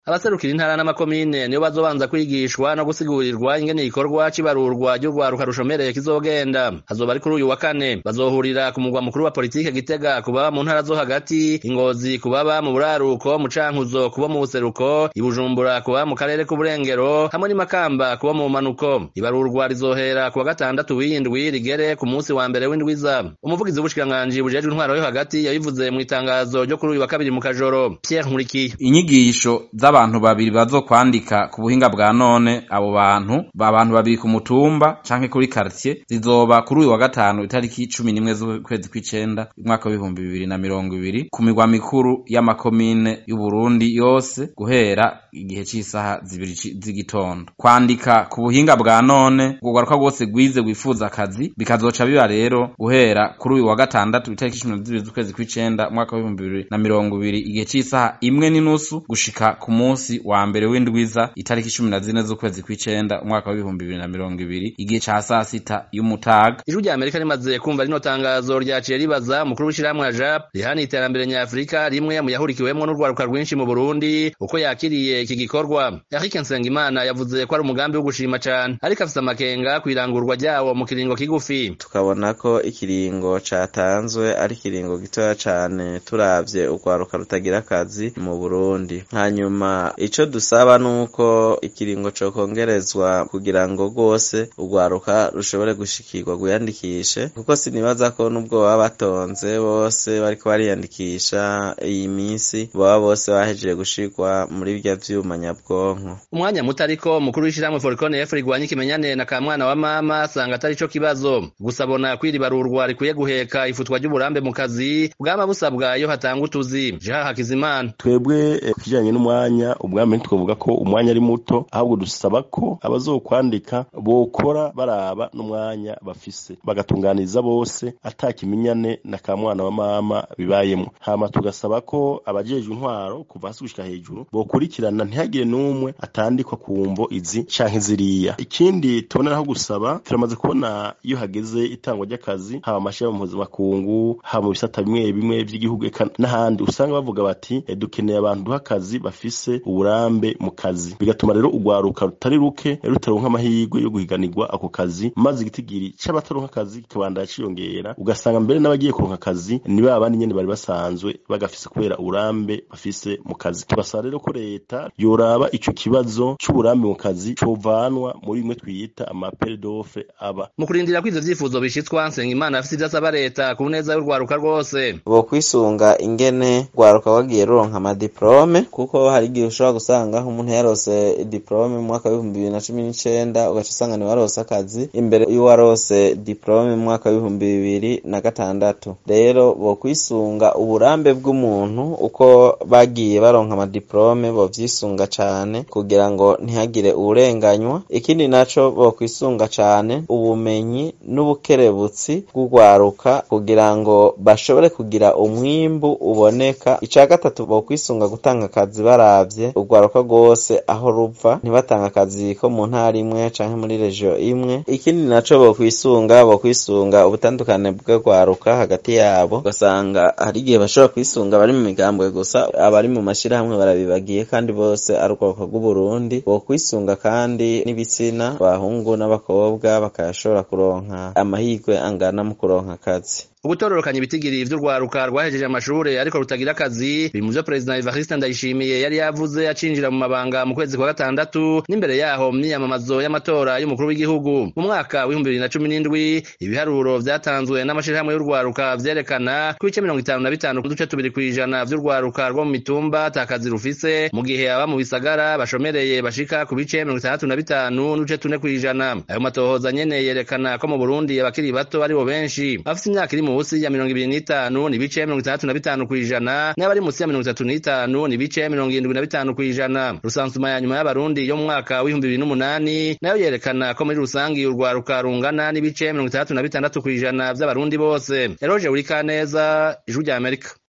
abaserukira intara n'amakomine nibo bazobanza kwigishwa no gusigurirwa ingene igikorwa c'ibarurwa ry'urwaruka rushomereye kizogenda hazoba ari kuri uyu wa kane bazohurira ku mugwa mukuru wa politike gitega ku baba mu ntara zo hagati ingozi ku baba mu buraruko mu cankuzo kubo mu buseruko ibujumbura ku baba mu karere k'uburengero hamwe n'imakamba kubo mu manuko ibarurwa rizohera ku wa gatandatu w'indwi rigere ku munsi wa mbere w'indwiza umuvugizi w'ubushikiranganji bujejwe intwaro yo hagati yabivuze mu itangazo ryo kuri uyu wa kabiri mu kajoro Pierre Nkurikiye inyigisho z'abantu babiri bazokwandika ku buhinga bwa none abo bantu abantu babiri ku mutumba canke kuri quartier zizoba kuri uyu wa gatanu itariki cumi n'imwe z'ukwezi kw'icenda umwaka w'ibihumbi bibiri na mirongo ibiri ku migwa mikuru y'amakomine y'uburundi yose guhera igihe c'isaha zibiri z'igitondo kwandika ku buhinga bwa none urwaruka rwose rwize wifuza akazi bikazoca biba rero guhera kuri uyu wa gatandatu itariki cumi na zibiri z'ukwezi kw'icenda umwaka w'ibihumbi bibiri na mirongo ibiri igihe c'isaha imwe n'inusu gushika ku munsi wa mbere w'indwiza itariki cumi na zine z'ukwezi kw'icenda umwaka w'ibihumbi bibiri na mirongo ibiri igihe ca sasita y'umutaga ijwi rya amerika rimaze kumva rino tangazo ryaciye ribaza umukuru w'ishirahamwe ya jap rihana iterambere nyafurika rimwe mu yahurikiwemwo n'urwaruka rwinshi mu burundi uko yakiriye iki gikorwa eric nsengimana yavuze ko ari umugambi wo gushima cane ariko afise amakenga kw'irangurwa ryawo mu kiringo kigufi tukabona ko ikiringo catanzwe ari ikiringo gitoya cane turavye urwaruka rutagira akazi mu burundi hanyuma ico dusaba nuko ikiringo cokongerezwa kugira ngo rwose urwaruka rushobore gushikirwa gwiyandikishe kuko sinibaza ko nubwo baba batonze bose bariko bariyandikisha iyi minsi baba bose bahejeje gushirwa muri bya vyuma nyabwonko umwanya muto ariko umukuru w'ishirahamwe forikone efu rigwanya ikimenyane na kamwana wa mama asanga atari co kibazo gusa abona kwiribarurwa rikwiye guheka ifutwa ry'uburambe mu kazi bwaba busabwa iyo hatanga utuzi jeha hakizimana twebwe kijanye n'umwanya ubwami ntitwavuga ko umwanya ari muto ahubwo dusaba ko abazokwandika bokora baraba n'umwanya bafise bagatunganiriza bose ata kimenyane na kamwana wa mama bibayemwo hama tugasaba ko abajejwe intwaro kuva hasi gushika hejuru bokurikirana ntihagire n'umwe atandikwa ku mvo izi canke ziriya ikindi tuboneraho gusaba turamaze kubona iyo hageze itangwa ry'akazi haba amashirahamwe mpuzamakungu haba mu bisata bimwe bimwe vy'igihugu eka n'ahandi usanga bavuga bati e, dukeneye abantu duha akazi bafise uburambe mu kazi bigatuma rero urwaruka rutari ruke rutaronka amahirwe yo guhiganirwa ako kazi maze igitigiri c'abataronka akazi kikabandanya ciyongera ugasanga mbere n'abagiye kuronka akazi ni ba bandi nyene bari basanzwe bagafise kubera uburambe bafise mu kazi tubasaba rero ko leta yoraba ico kibazo c'uburambe mu kazi covanwa muri bimwe twita amapere d'offre aba mu kurindira ko ivyo vyifuzo bishitswa nsengimana afise ivyo asaba leta ku neza y'urwaruka rwose bokwisunga ingene rwaruka wagiye ruronka amadiplome kuko hari igihe ushobora gusanga umuntu yarose diplome mu mwaka w'ibihumbi bibiri na cumi n'icenda ugaca usanga ni warose akazi imbere y'uwarose diplome mu mwaka w'ibihumbi bibiri na gatandatu rero bokwisunga uburambe bw'umuntu uko bagiye baronka amadiplome bovyisunga cane kugira ngo ntihagire uwurenganywa ikindi naco bokwisunga cane ubumenyi n'ubukerebutsi bw'urwaruka kugira ngo bashobore kugira umwimbu uboneka ica gatatu bokwisunga gutanga akazi baravye urwaruka rwose aho ruva ntibatanga akazi ko mu ntara imwe canke muri regio imwe ikindi naco bokwisunga bokwisunga ubutandukane bw'urwaruka hagati yabo ugasanga hari igihe bashobora kwisunga abari mu migambwe gusa abari mu mashirahamwe barabibagiye kandi bose ari urwaruka rw'uburundi bokwisunga kandi n'ibitsina abahungu n'abakobwa bakayashobora kuronka amahirwe angana mu kuronka akazi ugutororokanya ibitigiri vy'urwaruka rwahejeje amashure ariko rutagira akazi biri mu vyo perezida Evariste Ndayishimiye yari yavuze acinjira mu mabanga mu kwezi kwa gatandatu n'imbere yaho mu myiyamamazo y'amatora y'umukuru w'igihugu mu mwaka w'ibihumbi bibiri na cumi n'indwi ibiharuro vyatanzwe n'amashirahamwe y'urwaruka vyerekana ko ibice mirongo itanu na bitanu kuduce tubiri kw'ijana vy'urwaruka rwo mu mitumba ata kazi rufise mu gihe aba mu bisagara bashomereye bashika ku bice mirongo itandatu na bitanu n'uduce tune kw'ijana ayo matohoza nyene yerekana ko mu Burundi abakiri bato aribo benshi bafise imyaka iri munsi ya mirongo ibiri n'itanu ni ibice mirongo itandatu na bitanu kw'ijana n'abari munsi ya mirongo itatu n'itanu ni ibice mirongo irindwi na bitanu kw'ijana rusansuma ya nyuma y'abarundi yo mu mwaka w'ibihumbi bibiri n'umunani nayo yerekana ko muri rusangi urwaruka rungana n'ibice mirongo itandatu na bitandatu kw'ijana vy'abarundi bose eroje uri kaneza ijwi rya amerika